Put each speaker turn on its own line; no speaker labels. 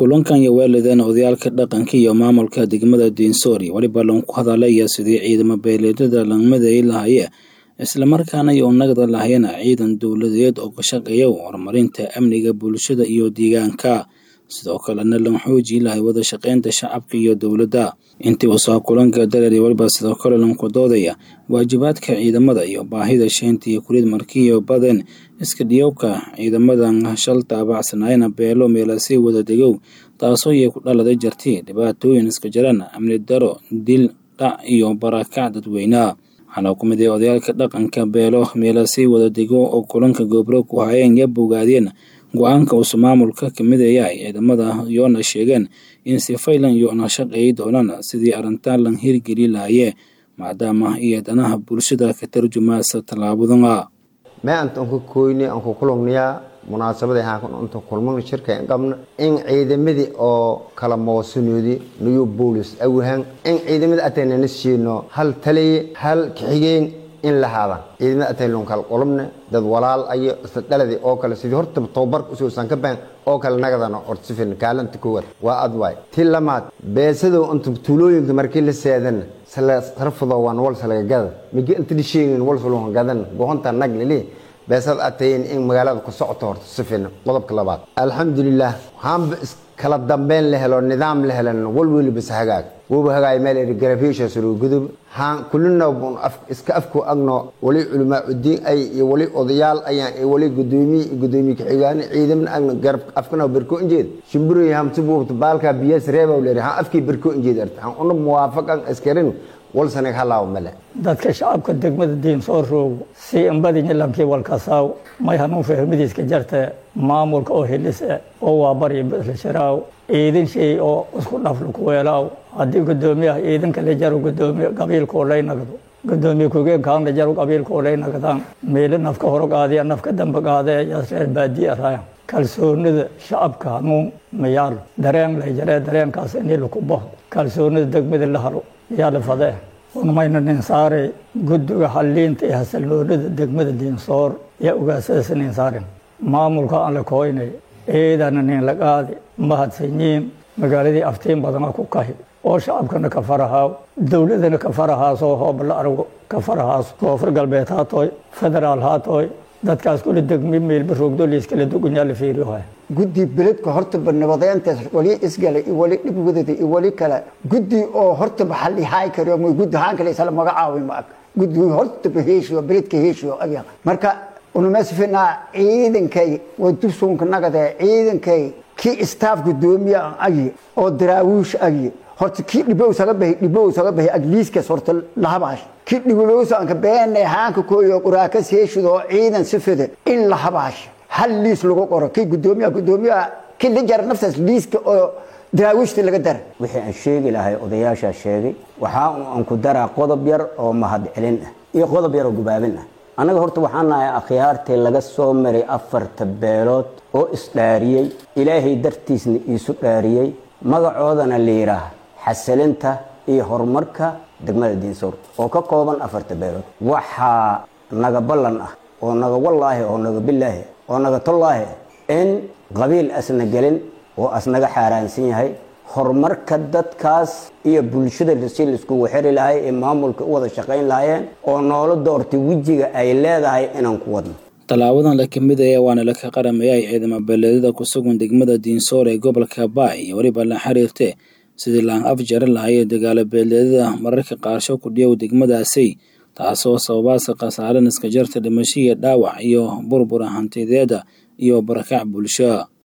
kulankan iyo weeladeen odayaalka dhaqanka iyo maamulka degmada diinsoori weliba lanku hadalaya sidii ciidamo beeleedyada langmaday lahaye islamarkaana iyo nagda lahayena ciidan dowladeed oo ka shaqeeya horumarinta amniga bulshada iyo deegaanka sidoo kalena lan xooji lahay wada shaqeynta shacabka iyo dowladda intii uu soo kulanka dareeri weliba sidoo kale lanku doodaya waajibaadka ciidamada iyo baahida sheynta iyo kulid markiiyo baden iska dhiyowka ciidamadan shal taabacsanayna beelo meelasii wada degow taasoo iyo ku dhaladay jarti dhibaatooyin iska jaran amni daro dil dhac iyo barakac dadweyneha waxaana ku mid ah odayaalka dhaqanka beelo meelasii wada dego oo kulanka goobro ku hayeen ya bogaadeen go-aanka uusu maamulka ka midaya ay ciidamada yoona sheegeen in si faylan yoona shaqeey doonaan sidii arrintan lan hirgeli lahayee maadaama iyo danaha bulshada ka tarjumaasa tallaabadana
mee anta anku koyni anku kulugniyaa munaasabada ahaan inta kulmana shirka qabna in ciidamadii oo kala moosanoodi new boolis awahan in ciidamada ataynana siino hal taliye hal kaxigeen in la haada ciidamada ataylon kala qolobne dad walaal ayo isla dhaladii oo kale sidii horta tababarka usuusan ka baan oo kale nagadana ortsifin kaalanta koowaad waa adwaay ti lamaad beesadow inta tuulooyinka markii la seedan sarfado waan walsa laga gada migi inta dhisheegin walsa loo gadan gohonta nag lili beesad atayn in magaalada ku socoto horta sifin qodobka labaad alxamdulilah haanba kala dambeyn la helo nidaam la helan walweli bas hagaag wuba hagaay meel garafisha suru gudub haan kulina iska afku agno wali culamaa udiin ay iyo wali odayaal ayaan iyo wali gudoomiye gudoomiye kaxigaan ciidaman agno garab afkana berko injeed shimbiro hamsi buubta baalka biyas reeba leeri haan afkii berko injeed arta haan una muwaafaqan askarin walsanag halaaw male
dadka shacabka degmada diin soo roogo si inbadi nilankii walkasaaw may hanuun fahmidiiska jarta maamulka oo helise oo waa barya badlasharaaw ciidan shay oo isku dhaflo ku weelaaw haddii gudoomiyaha ciidanka la jaro gudoomiye qabiilkoo lay nagdo gudoomiye kugeenkaan la jaro qabiilkoo lay nagdaan meelo nafka horo qaadiya nafka dambe qaadee yaas reer baadiya raaya kalsoonida shacabka hanuun mayaalo dareen lay jaree dareenkaas inii laku baxo kalsoonida degmada la halo yaa la fadee unmayna nin saare guddiga halliinta iyo hasalnoolada degmada diinsoor yaa ogaasadaas nin saaren maamulka aan la kooynay ciidana nin la qaadi mahadsanyiin magaaladii aftiin badana ku kahi oo shacabkana ka farahaaw dowladana ka farahaasoo hooba la argo ka farahaas koonfur galbeed haatooy federaal haatooy dadkaas kula degmi meelba roogdo liiskala dugunyaa la fiiriyoha
guddi beledka hortaba nabadeyntaas wali isgala iyo wali dhib wadada iyo wali kale guddi oo hortaba xalihaay karo ma guddi haan kale isla magacaawi ma ag guddi hortaba heeshiyo beledka heeshiyo agya marka unumasfinaa ciidankay waa dubsuunka nagade ciidankay kii istaaf gudoomiye agi oo daraawiish agi horta kii dhibow saga bahi dhibow saga bahi agliiskas horta lahabaash kii dhibowsanka beene haanka kooyo quraakas heeshidoo ciidan sifide in la habaash hal liis lagu qoro kii gudoomiyaha gudoomiyaha kii la jara naftaas liiska oo daraawiishta laga dara
wixii aan sheegi lahay odayaashaa sheegay waxaa aan ku daraa qodob yar oo mahad celin ah iyo qodob yar oo gubaabin ah annaga horta waxaan nahay akhyaartii laga soo maray afarta beelood oo isdhaariyey ilaahay dartiisna iisu dhaariyey magacoodana la yidhaah xasilinta iyo horumarka degmada diinsoor oo ka kooban afarta beelood waxaa naga ballan ah oo naga wallaahi oo naga bilaahi oo naga tollaahi in qabiil asna gelin oo asnaga xaaraansan yahay horumarka dadkaas iyo bulshada si laiskugu xiri lahay ee maamulka u wada shaqayn lahayeen oo noola doortay wejiga ay leedahay inaan ku wadno
tallaabadan la kamid aya waana laka qaramayay ciidamo beeleedyada ku sugan degmada diinsoor ee gobolka baay iyo weliba la xiriirte sidii laan af jari lahayee dagaalo beeleedyada mararka qaarsho ku dhiyow degmadaasi taasoo sababaasa khasaaren iska jarta dhimasho iyo dhaawac iyo burbura hantideeda iyo barakac bulsho